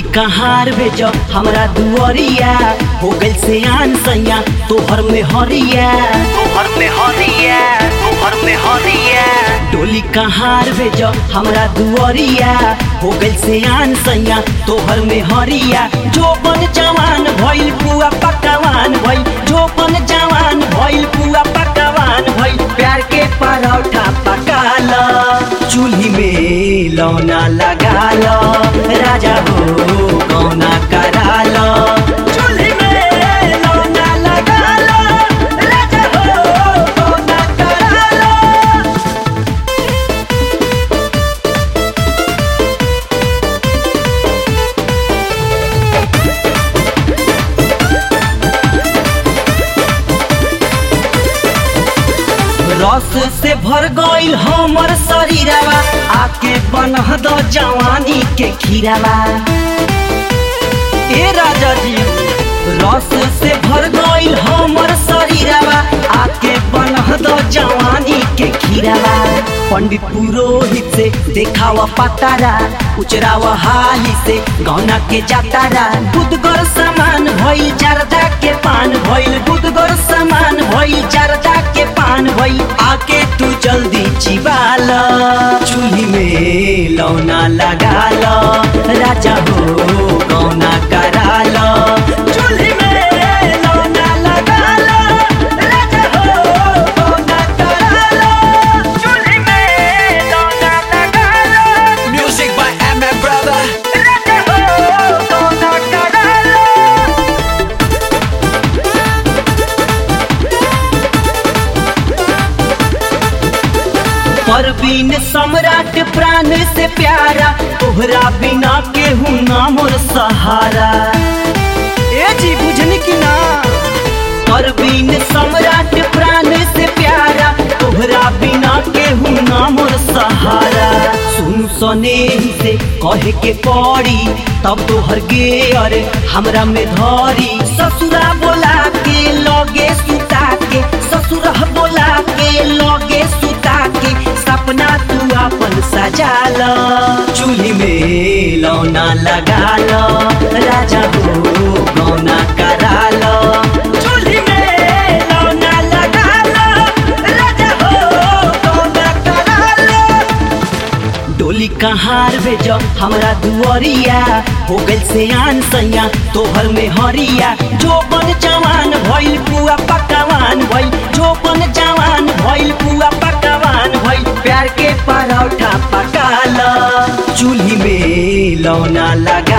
डोली कहार भेज हमरा दुआरिया हो गइल से आन सैया तोहर में हरिया तोहर में हरिया तोहर में हरिया डोली कहार भेज हमरा दुआरिया हो गइल से आन सैया तोहर में हरिया जो बन जवान भइल पुआ पकवान भइल जो बन जवान भइल पुआ पकवान भइल प्यार के परोठा पकाल चूल्ही में लौना लगाल राजा हो कौना कराल चूल्ही में लौना लगाल राजा हो कौना कराल रस से भर गइल हमर शरीरवा आके बनह द जवानी के खीरावा ए राजा जी रस से भर गइल हमर शरीरवा आके बनह द जवानी के खीरावा पंडित पुरोहित से देखावा पतारा उचरावा हाली से गौना के जातारा दूधगर सामान भइल जरदा के पान भइल दूधगर सामान भइल जरदा के पान भइल आके तू जल्दी चिबाल चूल्ही में लौना लगाल राजा हो गौना कराल चूल्ही में लौना लगाल राजा हो गौना कराल चूल्ही में लौना लगाल Music by MM Brother. राजा हो गौना कराल परवीन सम्राट प्राण से प्यारा तोहरा बिना केहू ना मोर सहारा ए जी बुझनी की ना परवीन सम्राट प्राण से प्यारा तोहरा बिना केहू ना मोर सहारा सुन सने से कहे के पड़ी तब तोहर गे अरे हमरा में धरी ससुरा बोला के लगे सुता के ससुरा बोला के लगे सुता के सपना तू अपन सजाल चूल्ही में लौना लगाल राजा हो गौना कराल चूल्ही में लौना लगाल राजा हो गौना कराल डोली कहार भेज हमरा दुआरिया हो गइल से आन सैया तोहर में हरिया जो बन जवान भइल पुआ पकवान भइल जो बन जवान भइल पुआ पकवान भइल प्यार के परोठा पकाल चूल्ही में लौना लगा